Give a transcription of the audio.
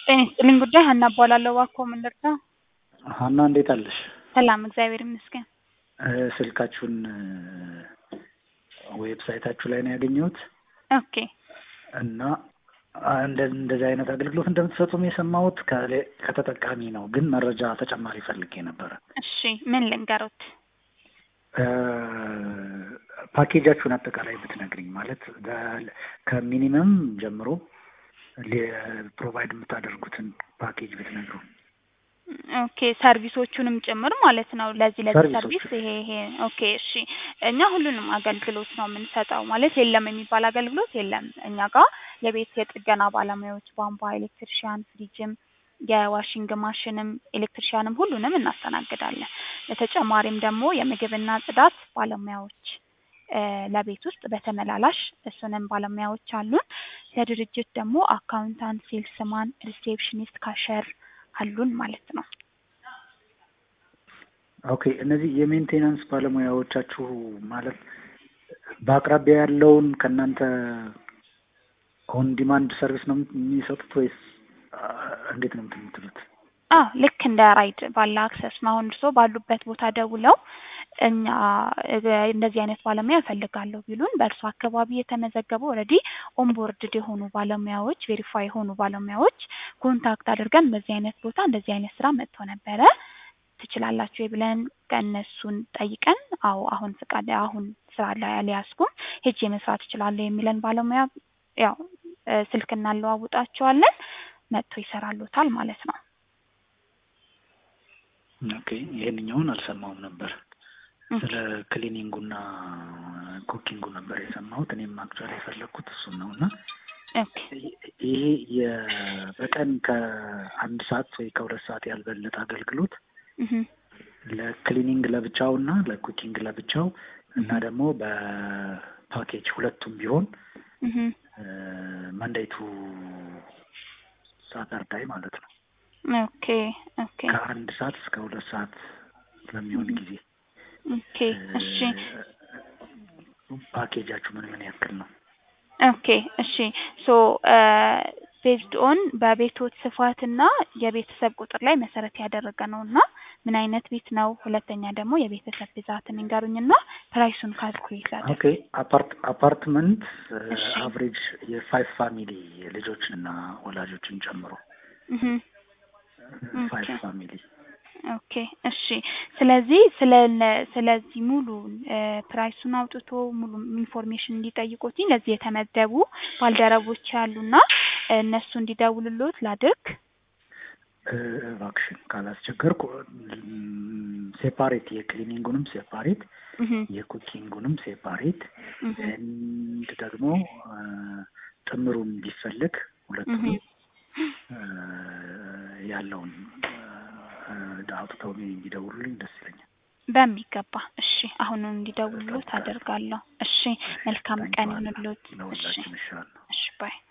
ጤና ይስጥልኝ ጉዳይ ሀና እባላለሁ። እባክዎ ምን ልርዳ? ሀና እንዴት አለሽ? ሰላም እግዚአብሔር ይመስገን። እ ስልካችሁን ዌብሳይታችሁ ላይ ነው ያገኘሁት ኦኬ እና አ- እንደ እንደዚህ አይነት አገልግሎት እንደምትሰጡም የሰማሁት ከሌ- ከተጠቃሚ ነው፣ ግን መረጃ ተጨማሪ ፈልጌ ነበረ። እሺ ምን ልንገሩት? እ ፓኬጃችሁን አጠቃላይ ብትነግሪኝ ማለት በ- ከሚኒመም ጀምሮ ፕሮቫይድ የምታደርጉትን ፓኬጅ ብትነግሩ። ኦኬ ሰርቪሶቹንም ጭምር ማለት ነው። ለዚህ ለዚህ ሰርቪሶቹ። ሰርቪስ ይሄ ይሄ ኦኬ እሺ። እኛ ሁሉንም አገልግሎት ነው የምንሰጠው። ማለት የለም የሚባል አገልግሎት የለም። እኛ ጋር የቤት የጥገና ባለሙያዎች፣ ቧንቧ፣ ኤሌክትሪሽያን፣ ፍሪጅም፣ የዋሽንግ ማሽንም ኤሌክትሪሽያንም ሁሉንም እናስተናግዳለን። በተጨማሪም ደግሞ የምግብና ጽዳት ባለሙያዎች እ ለቤት ውስጥ በተመላላሽ እሱንም ባለሙያዎች አሉን። ለድርጅት ደግሞ አካውንታንት፣ ሴልስማን፣ ሪሴፕሽኒስት፣ ካሸር አሉን ማለት ነው። ኦኬ እነዚህ የሜንቴናንስ ባለሙያዎቻችሁ ማለት በአቅራቢያ ያለውን ከእናንተ ኦን ዲማንድ ሰርቪስ ነው የሚሰጡት ወይስ አ፣ እንዴት ነው እንትን የምትሉት? አዎ ልክ እንደ ራይድ ባለ አክሰስ ነው። አሁን እርስዎ ባሉበት ቦታ ደውለው እኛ እ እንደዚህ አይነት ባለሙያ እፈልጋለሁ ቢሉን በእርሱ አካባቢ የተመዘገቡ ኦልሬዲ ኦንቦርድድ የሆኑ ባለሙያዎች ቬሪፋይ የሆኑ ባለሙያዎች ኮንታክት አድርገን በዚህ አይነት ቦታ እንደዚህ አይነት ስራ መጥቶ ነበረ ትችላላችሁ ወይ ብለን ከእነሱን ጠይቀን አዎ አሁን ፍቃድ አሁን ስራ ላይ አልያዝኩም ሄጄ መስራት እችላለሁ የሚለን ባለሙያ ያው እ ስልክ እናለዋውጣቸዋለን መጥቶ ይሰራሉታል ማለት ነው። ኦኬ ይሄንኛውን አልሰማውም ነበር። ኦኬ። ስለ ክሊኒንጉና ኩኪንጉ ነበር የሰማሁት። እኔም አክቹዋሊ የፈለግኩት እሱን ነው እና ኦኬ ይሄ የ- በቀን ከአንድ ሰዓት ወይ ከሁለት ሰዓት ያልበለጠ አገልግሎት እህ ለክሊኒንግ ለብቻው እና ለኩኪንግ ለብቻው እና ደግሞ በፓኬጅ ሁለቱም ቢሆን እህ መንደይቱ ሳተርዳይ ማለት ነው ኦኬ ኦኬ ከአንድ ሰዓት እስከ ሁለት ሰዓት ለሚሆን ጊዜ ኦኬ እሺ ፓኬጃችሁ ምን ምን ያክል ነው? ኦኬ እሺ ሶ ቤዝድ ኦን በቤቶት ስፋትና የቤተሰብ ቁጥር ላይ መሰረት ያደረገ ነው እና ምን አይነት ቤት ነው፣ ሁለተኛ ደግሞ የቤተሰብ ብዛትን ይንገሩኝና ፕራይሱን ካልኩሌት ላድርግ። ኦኬ አፓርት አፓርትመንት እሺ። አቨሬጅ የፋይቭ ፋሚሊ ልጆችን እና ወላጆችን ጨምሮ እህ ፋይቭ ኦኬ ፋሚሊ ኦኬ እሺ። ስለዚህ ስለ ስለዚህ ሙሉ ፕራይሱን አውጥቶ ሙሉ ኢንፎርሜሽን እንዲጠይቁትኝ ለዚህ የተመደቡ ባልደረቦች ያሉና እነሱ እንዲደውልሎት ላድርግ። እባክሽን ካላስቸገርኩ ሴፓሬት የክሊኒንጉንም ሴፓሬት እህ የኩኪንጉንም ሴፓሬት እህ እንድ ደግሞ አ፣ ጥምሩን ቢፈልግ ሁለቱም እህ አ፣ ያለውን አ፣ አውጥተው እንዲደውሉልኝ ደስ ይለኛል። በሚገባ እሺ። አሁኑን እንዲደውልሎት አደርጋለሁ። እሺ መልካም ቀን ይሁንልዎት። እሺ ለሁላችን ይሻል ነው። እሺ ባይ